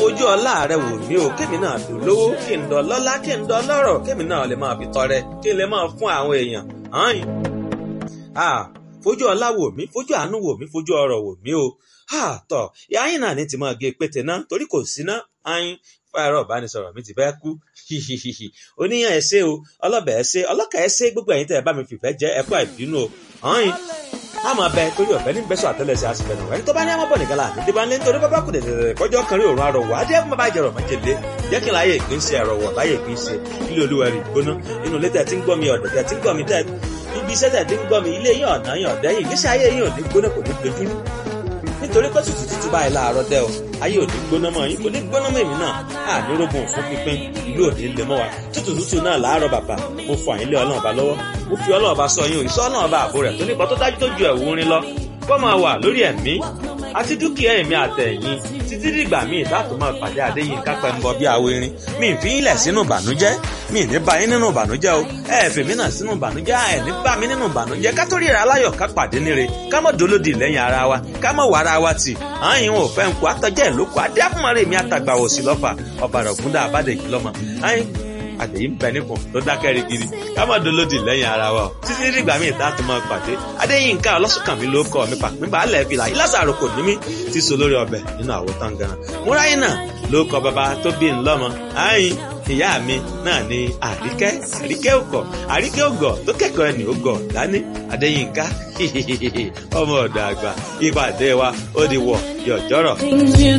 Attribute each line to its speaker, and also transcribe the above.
Speaker 1: fojú ọlá rẹ wò mí o kémi náà fi lówó kí n dọ lọ́lá kí n dọ lọ́rọ̀ kémi náà lè máa fi tọrẹ kí n lè máa fún àwọn èèyàn hàn ah fojú ọlá wò mí fojú àánú wò mí fojú ọrọ̀ wò mí o ah tọ ìyá yín náà ní ti máa gé pété náà torí kò sí ná ayin fáyọrọ ìbánisọ̀rọ̀ mi ti fẹ́ kú hihihihi oníyàn ẹ ṣé o ọlọbẹ ẹ ṣé ọlọkà ẹ ṣé gbogbo ẹ̀yin tẹ́ ẹ bá mi fìfẹ́ jẹ ẹ kú àìbínú o ayin a máa bẹ torí ọ̀fẹ́ ní bẹ́sọ̀ àtẹ́lẹsẹ̀ àsìfẹ́ náà ẹni tó bá ní àmọ́ bọ̀ nìkan láàbí dé bá ń lé nítorí bábá kù dẹ̀dẹ̀ kọjọ́ kan rí òun àrọ̀wọ̀ adé fún bàbá ìjẹrọ̀ májèlé jẹ́ kí n láyé ìpín ṣe àrọ̀wọ̀ láyé ìpín ṣe ilé olúwa rí gbóná inú ilé tẹ̀ tí ń gbọ́ mi ọ̀dọ̀ tẹ̀ tí ń gbọ́ mi tẹ̀ ibi iṣẹ́ tẹ̀ tí ń gbọ́ mi ilé yín ọ̀nà yín ọ̀dẹ́ yìí ìgbésí ayé yín ò ní gbóná kò ní dojúrú nítorí pé tútù tútù báyìí láàárọ̀ dẹ́ o ayé ò ní gbóná mọ́ yín kò ní gbóná mọ́ èmi náà ànírógùn fún pínpín ìlú ò ní lè mọ́ wa tútù tútù náà láàárọ̀ bàbá mo fọ àyínlé ọlọ́run ọba lọ́wọ́ mo fi ọlọ́run ọba sọ yín òyìnbó ọlọ́run ọba àbò rẹ̀ tó nípa tó dájú tó ju ẹ̀wù orin lọ kó máa wà lórí ẹ̀mí àti dúkìá ẹ̀mí àtẹ̀yìn títí dìgbà míì láti máa pàdé àdéyìn kápẹ́ ń bọ bí awo irin mi ì fi ń lẹ̀ sínú ìbànújẹ́ mi ì ní bá yín nínú ìbànújẹ́ o ẹ ẹ̀ fèmí náà sínú ìbànújẹ́ ẹ ní bá mi nínú ìbànújẹ́ ká tó ríra aláyọ̀ ká pàdé níre ká mọ̀ dolódì lẹ́yìn ara wa ká mọ̀ wàrà wa tì àyìn ò fẹ́ ń kó àtọ́jẹ́ ìlókò adé àfúnmọ́rẹ́ mi àtàgbà òsì lọ́fà ọ̀bàrà ògúndà àbádẹ́jì lọ́mọ àyìn àtẹ̀yìn bẹ nípò tó dákẹ́ rigidi ká má dolódì lẹ́yìn ara wa o títí dìgbà míì tá a tún máa pàdé adéyínká ọlọ́sùnkànmí ló kọ́ mi pàpín balẹ̀ fìlà ìlàsàrò kò ní mí ti so lórí ọbẹ̀ nínú àwo tangaran múráyìn náà ló kọ bàbá tó bí n lọ́mọ àyìn ìyá mi náà ni àríkẹ́ àríkẹ́ òkọ̀ àríkẹ́ ògọ̀ tó kẹ́kọ̀ọ́ ẹni ògọ̀ dání adéyínká ọmọ ọ̀dọ̀ àgbà ìpàdé wa ó di wọ̀ yọ̀jọ́rọ̀.